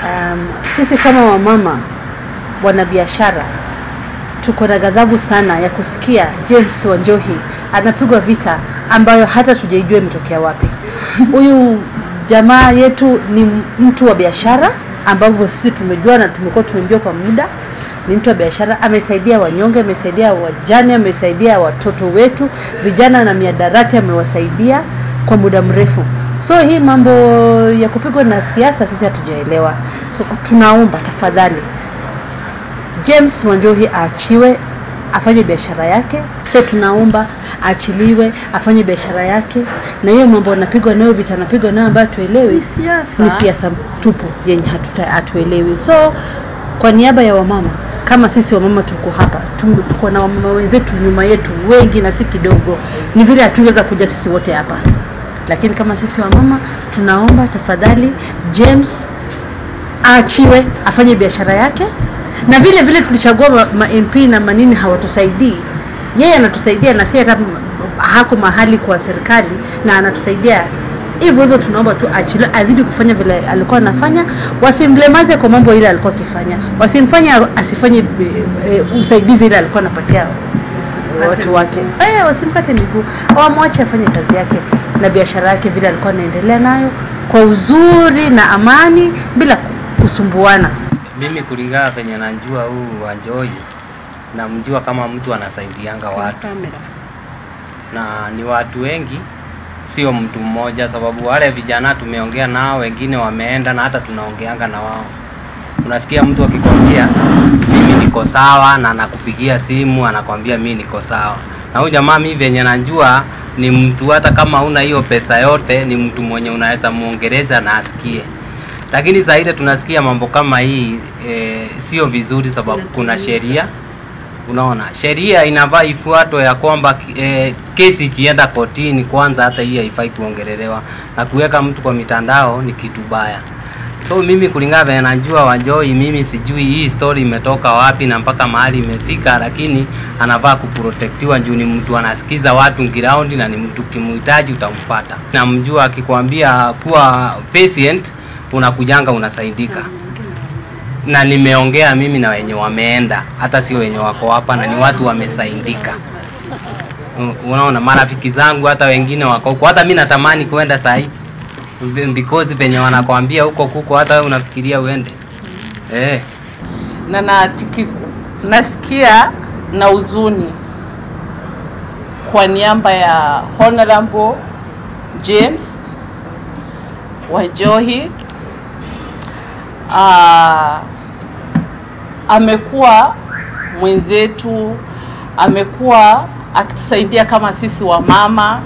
um, sisi kama wamama wanabiashara tuko na ghadhabu sana ya kusikia James Wanjohi anapigwa vita ambayo hata tujaijua imetokea wapi. Huyu jamaa yetu ni mtu wa biashara ambavyo sisi tumejua na tumekuwa tumemjua kwa muda. Ni mtu wa biashara, amesaidia wanyonge, amesaidia wajane, amesaidia watoto wetu, vijana na miadarati amewasaidia kwa muda mrefu. So hii mambo ya kupigwa na siasa sisi hatujaelewa. So tunaomba tafadhali James Wanjohi aachiwe afanye biashara yake. So tunaomba aachiliwe afanye biashara yake, na hiyo mambo anapigwa nayo, vita anapigwa nayo ambayo hatuelewi Ni siasa. ni siasa tupu yenye hatuta hatuelewi. So kwa niaba ya wamama kama sisi wamama tuko hapa, tu- tuko na wamama wenzetu nyuma yetu wengi na si kidogo, ni vile hatungeweza kuja sisi wote hapa, lakini kama sisi wamama tunaomba tafadhali James aachiwe afanye biashara yake, na vile vile tulichagua ma, ma MP na manini hawatusaidii, yeye anatusaidia na si hata m- hako mahali kwa serikali na anatusaidia hivyo hivyo. Tunaomba tu achiliwe, azidi kufanya vile alikuwa anafanya, wasimlemaze kwa mambo ile alikuwa akifanya, wasimfanye asifanye e, e, usaidizi ile alikuwa anapatia watu wake eh, wasimkate miguu, wamwache afanye kazi yake na biashara yake vile alikuwa anaendelea nayo kwa uzuri na amani bila kusumbuana. Mimi kulingana venye najua huu Wanjohi, namjua kama mtu anasaidianga watu na ni watu wengi, sio mtu mmoja, sababu wale vijana tumeongea nao, wengine wameenda na hata tunaongeanga na wao. Unasikia mtu akikwambia mimi niko sawa, na anakupigia simu anakwambia mimi niko sawa. Na huyu jamaa mimi venye najua ni mtu, hata kama una hiyo pesa yote, ni mtu mwenye unaweza muongeleza na asikie lakini saa ile tunasikia mambo kama hii e, sio vizuri, sababu kuna sheria. Unaona, sheria inafaa ifuatwe ya kwamba e, kesi ikienda kotini kwanza, hata hii haifai kuongelelewa na kuweka mtu kwa mitandao ni kitu baya. So mimi kulingana vile najua Wanjohi, mimi sijui hii story imetoka wapi na mpaka mahali imefika, lakini anafaa kuprotektiwa juu ni mtu anasikiza watu ground na ni mtu kimuhitaji utampata. Namjua akikwambia kuwa patient unakujanga unasaidika na nimeongea mimi na wenye wameenda, hata sio wenye wako hapa, na ni watu wamesaidika. U- Unaona, marafiki zangu hata wengine wako huko, hata mi natamani kwenda saa hii because penye wanakwambia huko kuko, hata wewe unafikiria uende eh. na natiki, nasikia na huzuni kwa niaba ya Honorable James Wanjohi. Ah, amekuwa mwenzetu, amekuwa akitusaidia kama sisi wamama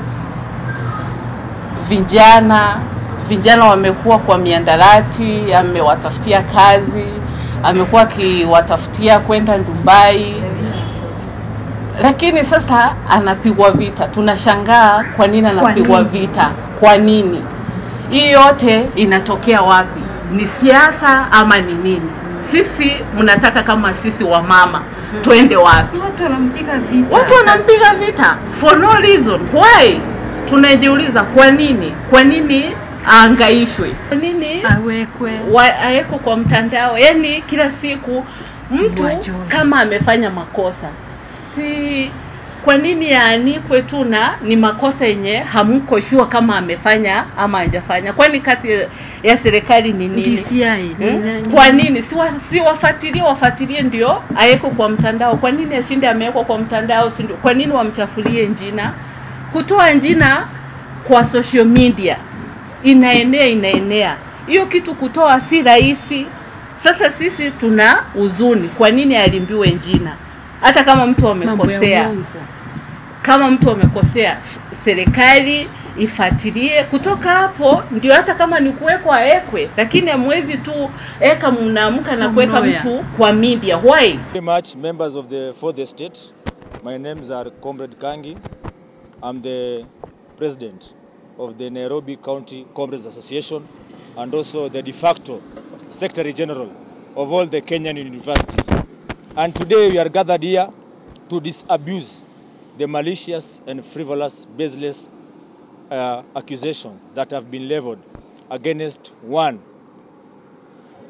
vijana vijana wamekuwa kwa miandarati, amewatafutia kazi, amekuwa akiwatafutia kwenda Dubai, lakini sasa anapigwa vita. Tunashangaa kwa nini anapigwa vita, kwa nini? Hii yote inatokea wapi? Ni siasa ama ni nini? Sisi mnataka kama sisi wamama twende wapi? Watu wanampiga vita. Watu wanampiga vita for no reason. Why? Tunajiuliza kwa nini? Kwa nini aangaishwe? Kwa nini awekwe wa- awekwe kwa mtandao? Yaani kila siku mtu Wajue. kama amefanya makosa, si kwa nini yaanikwe tu na ni makosa yenye hamko sure kama amefanya ama hajafanya? Kwani kazi ya serikali ni nini? DCI ni Hmm? nani? Kwa nini si, wa, si wafuatilie wafuatilie ndio awekwe kwa mtandao? Kwa nini ashinde amewekwa kwa mtandao? Si ndio? Kwa nini wamchafulie njina? Kutoa njina kwa social media inaenea inaenea, hiyo kitu kutoa si rahisi. Sasa sisi tuna huzuni, kwa nini alimbiwe njina? Hata kama mtu mambo ya amekosea, uongo. kama mtu amekosea, sh- serikali ifuatilie kutoka hapo, ndio hata kama ni kuwekwa awekwe, lakini hamwezi tu eka mnaamka na From kuweka nowhere. mtu kwa media. Why? very much, members of the fourth estate. My names are Comrade Kangi. I'm the president of the Nairobi County Comrades Association and also the de facto secretary general of all the Kenyan universities. And today we are gathered here to disabuse the malicious and frivolous, baseless uh, accusation that have been leveled against one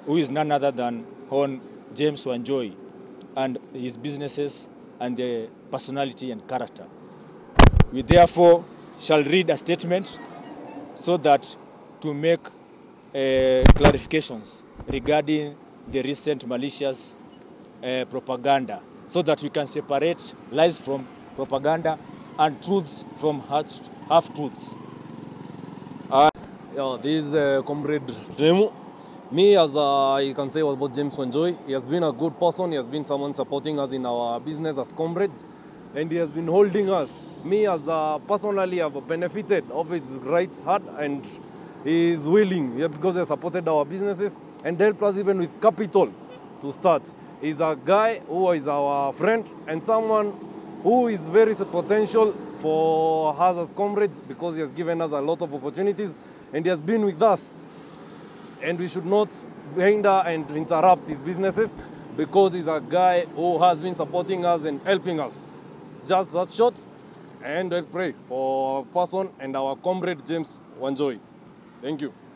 who is none other than Hon James Wanjoy, and his businesses and the personality and character. We therefore shall read a statement so that to make uh, clarifications regarding the recent malicious uh, propaganda so that we can separate lies from propaganda and truths from half truths. Yeah, this is uh, Comrade Remu. Me, as uh, I can say about James Wanjoy, he has been a good person. He has been someone supporting us in our business as comrades, and he has been holding us. Me, as uh, personally, have benefited of his rights hard, and he is willing yeah, because he has supported our businesses and helped us even with capital to start. He's a guy who is our friend and someone who is very potential for us as comrades because he has given us a lot of opportunities and he has been with us. And we should not hinder and interrupt his businesses because he's a guy who has been supporting us and helping us. Just that short, and I pray for our person and our comrade James Wanjoy. Thank you.